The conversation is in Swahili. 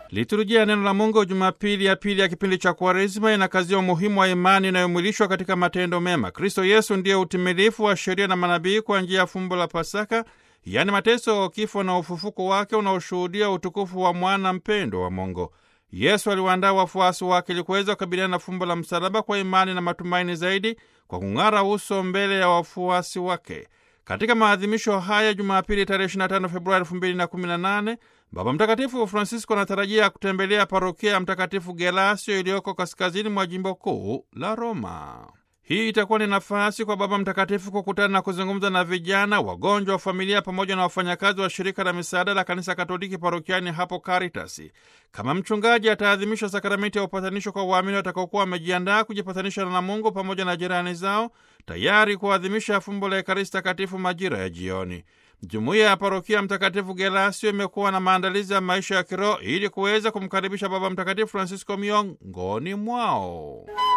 Liturujia ya neno la Mungu Jumapili ya pili ya kipindi cha Kwaresima inakazia umuhimu wa imani inayomwilishwa katika matendo mema. Kristo Yesu ndiye utimilifu wa sheria na manabii kwa njia ya fumbo la Pasaka, yaani mateso, kifo na ufufuko wake unaoshuhudia utukufu wa mwana mpendo wa Mungu. Yesu aliwaandaa wafuasi wake ili kuweza kukabiliana na fumbo la msalaba kwa imani na matumaini zaidi, kwa kung'ara uso mbele ya wafuasi wake. Katika maadhimisho haya Jumapili tarehe 25 Februari 2018 Baba Mtakatifu Francisco anatarajia kutembelea parokia ya Mtakatifu Gelasio iliyoko kaskazini mwa jimbo kuu la Roma. Hii itakuwa ni nafasi kwa Baba Mtakatifu kukutana na kuzungumza na vijana, wagonjwa wa familia, pamoja na wafanyakazi wa shirika la misaada la Kanisa Katoliki parokiani hapo Karitasi. Kama mchungaji, ataadhimisha sakramenti ya upatanisho kwa waamini watakaokuwa wamejiandaa kujipatanisha na Mungu pamoja na jirani zao, tayari kuadhimisha fumbo la Ekaristi Takatifu majira ya jioni. Jumuiya ya parokia Mtakatifu Gelasio imekuwa na maandalizi ya maisha ya kiroho ili kuweza kumkaribisha Baba Mtakatifu Francisco miongoni mwao.